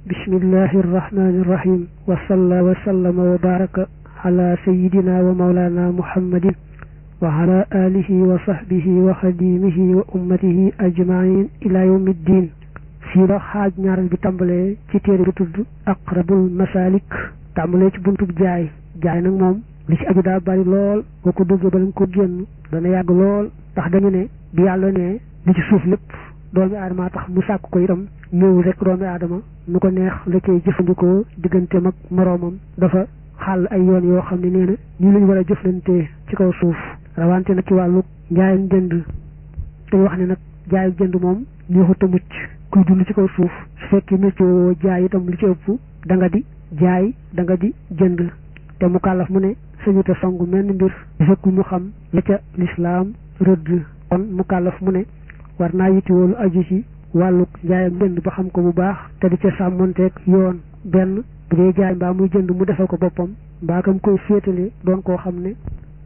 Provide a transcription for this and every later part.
bismillahi irrahmani irrahim wa salla wa sallama wa baraka ala sayidina wa maulana muhammadin wa ala alihi wa sahbihi wa xadimihi wa ummatihi ajmain ila yawmi ddin fii la xaaj ñaaral bi tàmbalee ci téere bi tudd aqrabul masalik tàmbalee ci buntub jaay jaay nag moom li ci aju daa bari lool boo ko duggee ba lañ ko génn dana yàgg lool ndax dañu ne bi yàlla ne li ci suuf lépp doomi aadama tax mu sàkk ko itam ñëw rek doomi aadama nu ko neex la koy jëfandikoo digganteem ak moroomam dafa xàll ay yoon yoo xam ne nee na ñu lañ war a jëflantee ci kaw suuf rawante nag ci wàllu njaayam jënd dañu wax ne nag jaayu jënd moom neexut a mucc kuy dund ci kaw suuf su fekkee météo woo jaay itam li ci ëpp da nga di jaay da nga di jënd te mu kàllaf mu ne sañuta songu menn mbir fekku mu xam la ca lislaam rëdd kon mu kàllaf mu ne war naa yittiwoolu aju ci wàllu njaayam jënd ba xam ko bu baax te di ca sàmmonteeg yoon benn bu dee jaay mbaa muy jënd mu defal ko boppam mbaa kam koy féetale doon koo xam ne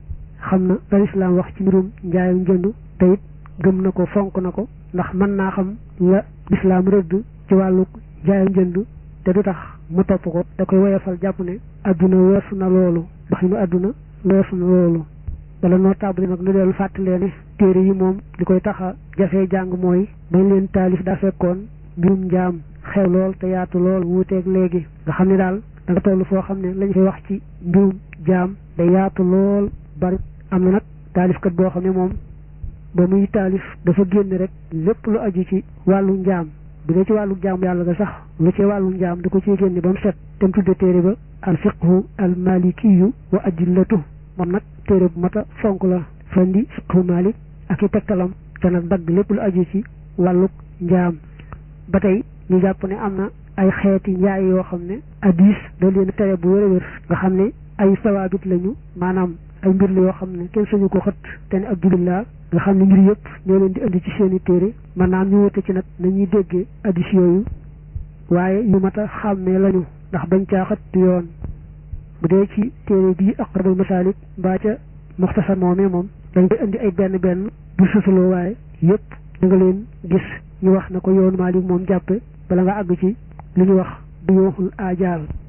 xam na la lislaam wax ci mbirum njaayam jënd te it gëm na ko fonk na ko ndax mën naa xam la lislaam rëdd ci wàllu njaayam jënd te du tax mu topp ko da koy woyofal jàpp ne adduna weesu na loolu ndax ñu adduna weesu na loolu wala noo tàmbali nag nu dellu fàttalee ne téere yi moom li koy tax a jafee jàng mooy bañ leen taalif daa fekkoon mbirum njaam xew lool te yaatu lool wuuteeg léegi nga xam ne daal da nga toll foo xam ne lañ fay wax ci mbirum jaam day yaatu lool bari am na nag taalifkat boo xam ne moom ba muy taalif dafa génn rek lépp lu aju ci wàllu njaam bu dee ci wàllu jaamu yàlla ga sax lu ci wàllu njaam da ko ciy génne ba mu set te mu tudde téere ba al fiqhu al malikiyu wa adillatu moom nag téere bu mat a fonk la fandi fiqhu malik ak i tegtalam te nag dagg lépp lu aju ci wàllu njaam ba tey ñu jàpp ne am na ay xeeti njaay yoo xam ne hadis da leen tere bu wér a wér nga xam ne ay sawaabit lañu maanaam ay mbir la yoo xam ne kenn sañu ko xët te ne abdulillah nga xam ne mbir yëpp ñoo leen di indi ci seeni téere maanaam ñu wute ci nag nañuy déggee hadis yooyu waaye yu mat a xàmmee lañu ndax bañ caa xët yoon bu dee ci téere bii aqrabul masalik mbaa ca muxtasar moomee moom dañ koy indi ay benn benn du susaloo waaye yëpp da nga leen gis ñu wax na ko yoonu Maalik moom jàppe bala nga àgg ci li ñu wax du yooxul aajaal